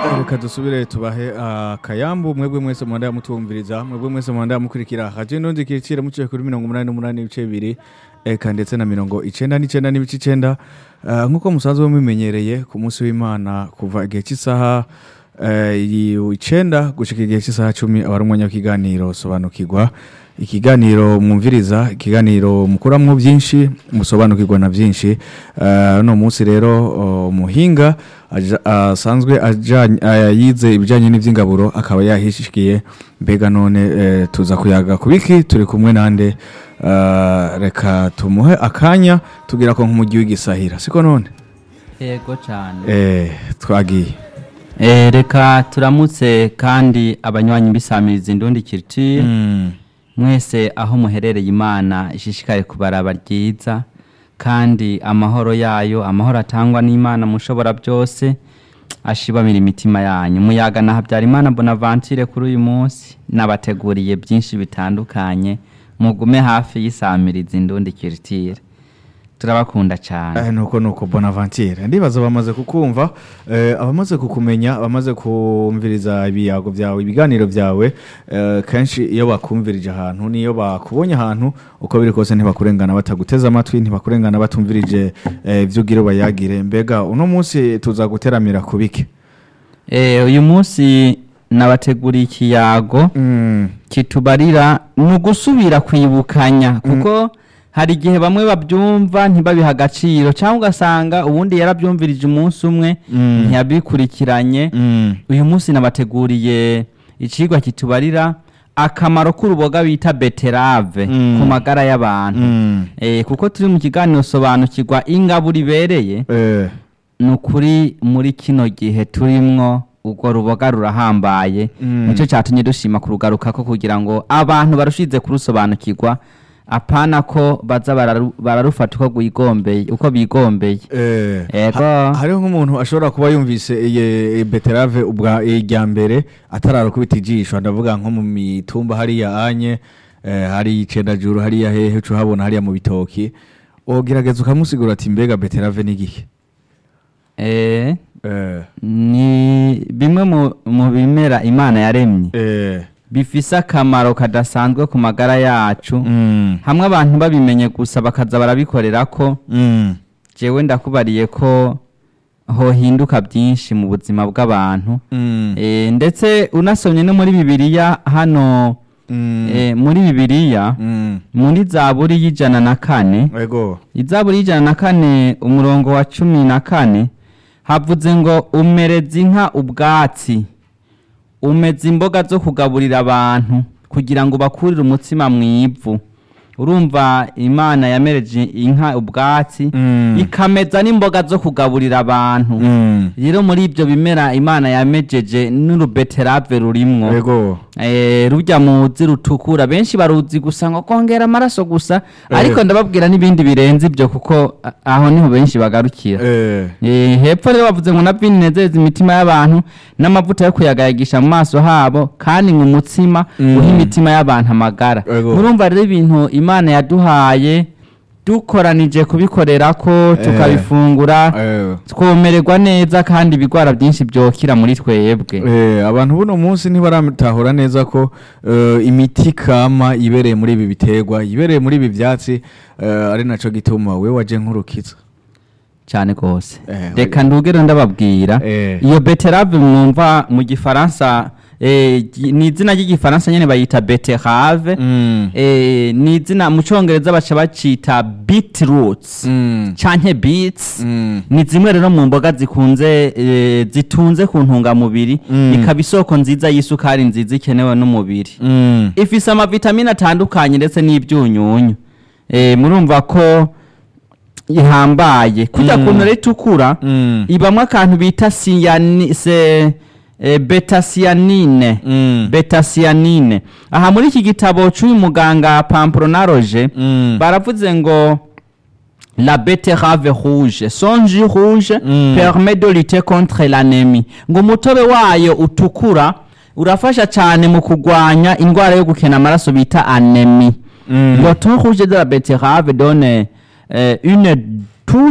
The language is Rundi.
reka dusubire tubahe akayambu mwebwe mwese muhanda mutumviriza mwebwe mwese muhanda mukurikira radio ndundi kiricira muciye kuri mirongo umunani n'umunani ibice bibiri eka ndetse na mirongo icenda n'icenda n'ibice icenda Eh, nk'uko musanzwe mubimenyereye ku munsi w'imana kuva igihe cy'isaha eh, icenda gushika igihe cy'isaha cumi aba ari umwanya w'ikiganiro sobanukirwa ikiganiro mwumviriza ikiganiro mukuramwo byinshi musobanukirwa na byinshi Eh, uno munsi rero oh, umuhinga aja- asanzwe ajanye- eh, yize ibijyanye n'iby'ingaburo akaba yahishikiye mbega none eh, tuza kuyaga ku biki turi kumwe nande Eh, reka tumuhe akanya tugira ko nk'umujyi w'igisahira siko none yego cyane eh, twagiye Eh, reka turamutse kandi abanywanyi bisamiriza indundi kiriti Mm. mwese aho muherereye imana ishishikaye kubaraba ryiza kandi amahoro yayo amahoro atangwa n'imana mushobora byose ashibamira imitima yanyu muyaga na habyarimana bonaventure kuri uyu munsi nabateguriye byinshi bitandukanye mugume hafi y'isamiriza indundi kiritire turabakunda cyane Eh, nuko nuko bonaventure ndibaza bamaze kukumva eh, abamaze kukumenya abamaze kumviriza ibiyago byawe ibiganiro byawe eh, kenshi iyo bakumvirije ahantu niyo bakubonye ahantu uko biri kose ntibakurengana bataguteze amatwi ntibakurengana batumvirije eh, ibyo ugira bayagire mbega uno munsi tuza guteramira ku biki Eh, uyu munsi nabateguriye ikiyago Mm, kitubarira ni ugusubira kwibukanya kuko hari igihe bamwe babyumva ntibabiha agaciro cyangwa ugasanga ubundi yarabyumvirije umunsi umwe Mm. ntiyabikurikiranye mm, uyu munsi nabateguriye ikigwa kitubarira akamaro k'uruboga bita beterave Mm. ku magara y'abantu mm, Eh, kuko turi mu kiganiro sobanukirwa ingaburo ibereye eh, ni ukuri muri kino gihe turimwo urwo ruboga rurahambaye Mm. nicyo cyatumye dushima kurugarukako kugira ngo abantu barushize kurusobanukirwa apana ko baza bararu- bararufata uko rwigombeye uko bigombeye eh, Ego. ha- hariho nk'umuntu ashobora kuba yumvise iyi beterave ubwa irya mbere atararukubita ijisho ndavuga nko mu mitumba hariya anye eh, hari icendajuru hariya hehe uca uhabona hariya mu bitoki wogerageza ukamusigura ati mbega beterave ni igihe Eh, eh, ni bimwe mu- mu bimera imana yaremye eh, bifise akamaro kadasanzwe ku magara yacu mm, hamwe abantu babimenye gusa bakaza barabikorera ko mm, jewe ndakubariye ko hohinduka byinshi mu buzima bw'abantu mm, Eh, ndetse unasomye no muri bibiliya hano mm, eh, muri bibiliya mm, muri zaburi y'ijana na kane ego izaburi y'ijana na kane umurongo wa cumi na kane havuze ngo umereza inka ubwatsi umeza imboga zo kugaburira abantu kugira ngo bakurire umutsima mu ivu urumva imana yamereje inka ubwatsi Mm. ikameza n'imboga zo kugaburira abantu mm, rero muri ibyo bimera imana yamejeje n'urubeterave rurimwo ego Eh, rujya muzi rutukura benshi baruzi gusa ngo kongera amaraso gusa ariko ndababwira n'ibindi birenze ibyo kuko a- aho niho benshi bagarukira eh, Eh, hepfo rero bavuze ngo na vino inezereza imitima y'abantu n'amavuta yo kuyagayagisha mu maso habo kandi ngo umutsima Mm. uha imitima y'abantu amagara Ego. murumva rero ibintu imana yaduhaye dukoranije kubikorera ko tukabifungura eh. twomererwa neza kandi ibigwara byinshi byokira muri twebwe Eh, abantu buno munsi ntibaratahura neza ko eh, imiti kama ibereye muri ibi biterwa ibereye muri ibi byatsi eh, ari naco gituma we waje nk'urukiza cyane rwose Eh, reka ndugere ndababwira Eh. iyo beterave mwumva mu gifaransa eh, gi- ni izina ry'igifaransa nyine bayita beterave Mm. eh, ni izina mu cyongereza baca bacita beetroots Mm. canke beets Mm. ni zimwe rero mu mboga zikunze eh, zitunze ku ntungamubiri Mm. ikaba isoko nziza y'isukari nziza ikenewe n'umubiri Mm. ifise amavitamine atandukanye ndetse n'ibyunyunyu eh, murumva ko ihambaye kujya Mm. kuntu rero itukura Mm. ibamwo akantu bita siyani se eh, betasiyanine Mm. betasiyanine aha muri iki gitabo cy'uyu muganga pampronaloge Mm. baravuze ngo la betterave rouge son jus rouge Mm. permet de lutter contre l'anémie ngo umutobe wayo utukura urafasha cyane mu kurwanya indwara yo gukena amaraso bita anémie Mm. le thon rouge de la betterave donne euh, une